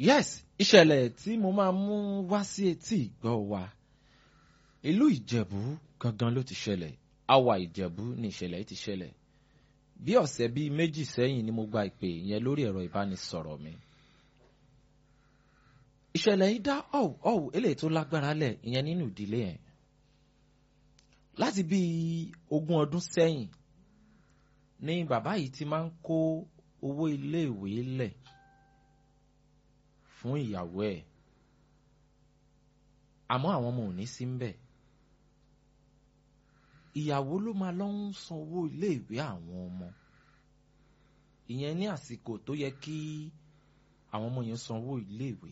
yes ìṣẹ̀lẹ̀ tí mo máa mú wá sí etí ìgbọ́ wa ìlú ìjẹ̀bú gangan ló ti ṣẹlẹ̀ àwa ìjẹ̀bú ni ìṣẹ̀lẹ̀ yìí ti ṣẹlẹ̀ bí ọ̀sẹ̀ bíi méjì sẹ́yìn ni mo gba ìpè yẹn lórí ẹ̀rọ ìbánisọ̀rọ̀ mi ìṣẹ̀lẹ̀ yìí dá ọ̀wù ọ̀wù eléyìí tó lágbára lẹ̀ ìyẹn nínú ìdílé yẹn láti bíi ogún ọdún sẹ́yìn ni bàbá yìí ti máa ń kó owó iléèwé lẹ̀ fún ìyàwó ẹ̀ àmọ́ àwọn ọmọ ò ní sí ń bẹ̀ ìyàwó ló máa lọ ń san owó iléèwé àwọn ọmọ ìyẹn ní àsìkò tó yẹ kí àwọn ọmọ yẹn san owó iléèwé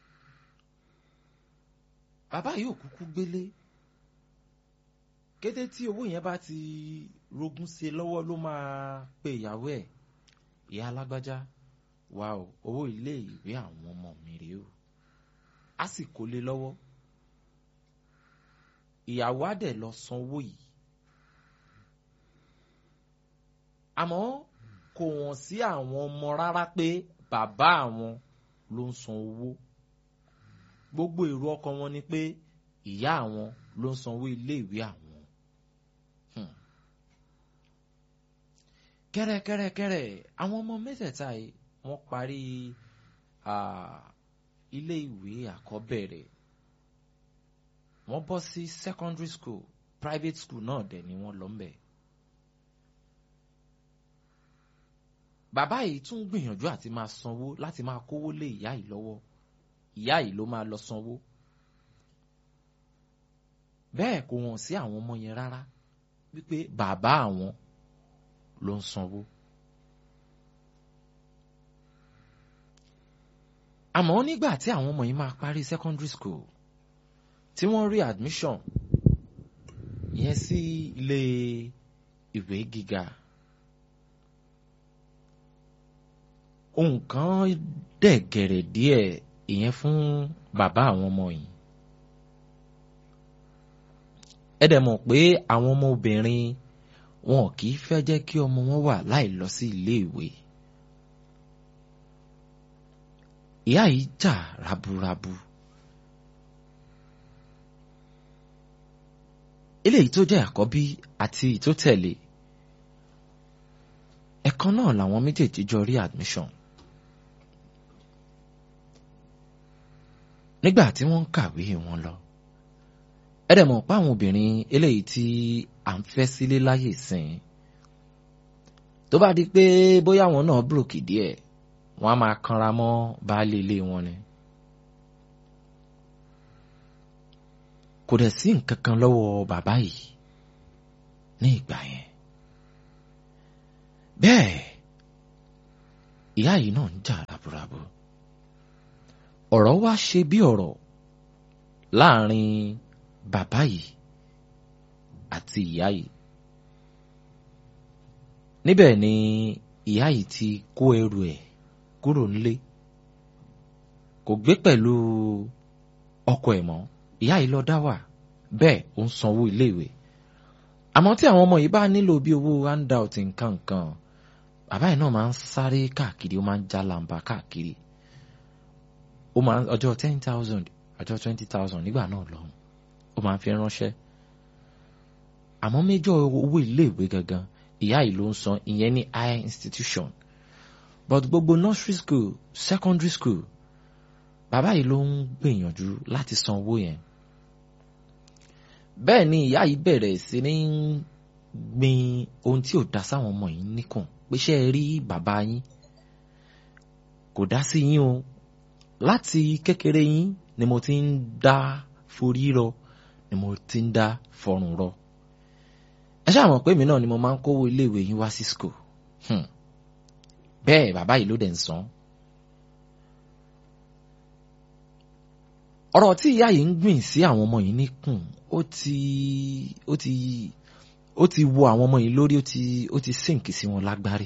bàbá yìí ò kúkú gbélé kété tí owó yẹn bá ti rogún sí i lọ́wọ́ ló máa pe ìyàwó ẹ̀ ìyá alágbájá wà o owó ilé ìwé àwọn ọmọ mi rèé o á sì kó lé lọ́wọ́ ìyàwó á dẹ̀ lọ san owó yìí àmọ́ kò wọ́n sí àwọn ọmọ rárá pé bàbá àwọn ló ń san owó gbogbo èrò ọkàn wọn ni pé ìyá àwọn ló ń sanwó ilé ìwé àwọn kẹ́rẹ́kẹ́rẹ́kẹ́rẹ́ àwọn ọmọ mẹ́tẹ̀ẹ̀ta yìí wọ́n parí ilé ìwé àkọ́bẹ̀rẹ̀ wọ́n bọ́ sí secondary school private school náà dẹ̀ ni wọ́n lọ ń bẹ̀. bàbá yìí tún gbìyànjú àti máa sanwó láti máa kówó lé ìyá yìí lọ́wọ́ ìyá yìí ló máa lọ sanwó bẹ́ẹ̀ kò wọ́n sí àwọn ọmọ yẹn rárá wípé bàbá àwọn ló ń sanwó. àmọ́ nígbà tí àwọn ọmọ yìí máa parí secondary school tí wọ́n rí admission yẹn sí ilé ìwé gíga ohun kan dẹ̀ gẹ̀rẹ̀ díẹ̀ ìyẹn fún bàbá àwọn ọmọ yìí ẹ dẹ̀ mọ̀ pé àwọn ọmọ obìnrin wọn kì í fẹ́ jẹ́ kí ọmọ wọn wà láì lọ sí ilé ìwé. ìyá yìí jà raburabu. eléyìí tó jẹ́ àkọ́bí àti ìtótẹ̀lé ẹ̀kan náà làwọn méjèèjì jọ rí admission. nígbà tí wọ́n ń kàwé wọn lọ ẹ dẹ̀ mọ̀ pé àwọn obìnrin eléyìí tí à ń fẹ́ sílé láyè sìn tó bá di pé bóyá àwọn náà búròkì díẹ̀ wọ́n á máa kanra mọ́ baálé ilé wọn ni. kò dẹ̀ sí nǹkan kan lọ́wọ́ bàbá yìí ní ìgbà yẹn. bẹ́ẹ̀ ìyá yìí náà ń jà raburabu ọ̀rọ̀ wá ṣe bí ọ̀rọ̀ láàrin bàbá yìí àti ìyá yìí níbẹ̀ ni ìyá yìí ti kó ẹrù ẹ̀ kúrò nílé kò gbé pẹ̀lú ọkọ ẹ̀ mọ́ ìyá yìí lọ dá wà bẹ́ẹ̀ ó ń sanwó iléèwé àmọ́ tí àwọn ọmọ yìí bá nílò bí owó handout nǹkan nǹkan bàbá yìí náà máa ń sáré káàkiri ó máa ń já làǹbà káàkiri ó máa ń ọjọ́ ten thousand ọjọ́ twenty thousand nígbà náà lọ́hùn ó máa ń fi ránṣẹ́ àmọ́ méjọ owó iléèwé gangan ìyá yìí ló ń san ìyẹn ní higher institution but gbogbo nursery school secondary school bàbá yìí ló ń gbìyànjú láti san owó yẹn bẹ́ẹ̀ ni ìyá yìí bẹ̀rẹ̀ sí ní gbin ohun tí ò dá sáwọn ọmọ yìí níkùn pé ṣé ẹ rí bàbá yín kò dá sí yín o láti kékeré yín ni mo ti ń dá forí rọ ni mo ti ń dá fọrùn rọ ẹ ṣáà mọ̀ pé mi náà ni mo máa ń kówó iléèwé yín wá sí school bẹ́ẹ̀ bàbá yìí ló dẹ̀ ń san. ọ̀rọ̀ tí ìyá yìí ń gbìn sí àwọn ọmọ yìí níkùn ó ti ó ti ó ti wo àwọn ọmọ yìí lórí ó ti ó ti sink sí wọn lágbárí.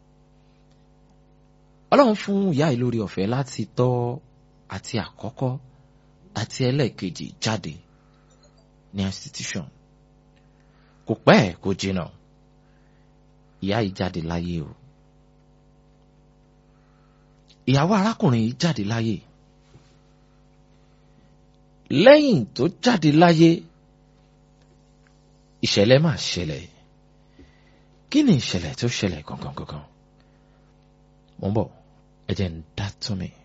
ọlọ́run fún ìyá yìí lórí ọ̀fẹ́ láti tọ́ àti àkọ́kọ́ àti ẹlẹ́ẹ̀kejì jáde ní institution kò pẹ́ kò jìnnà ìyá yìí jáde láyé o ìyàwó arákùnrin yìí jáde láyé lẹ́yìn tó jáde láyé ìṣẹ̀lẹ̀ máa ṣẹlẹ̀ kí ni ìṣẹ̀lẹ̀ tó ṣẹlẹ̀ gangan gangan mo ń bọ̀ ẹ jẹ́ ń dá tún mi.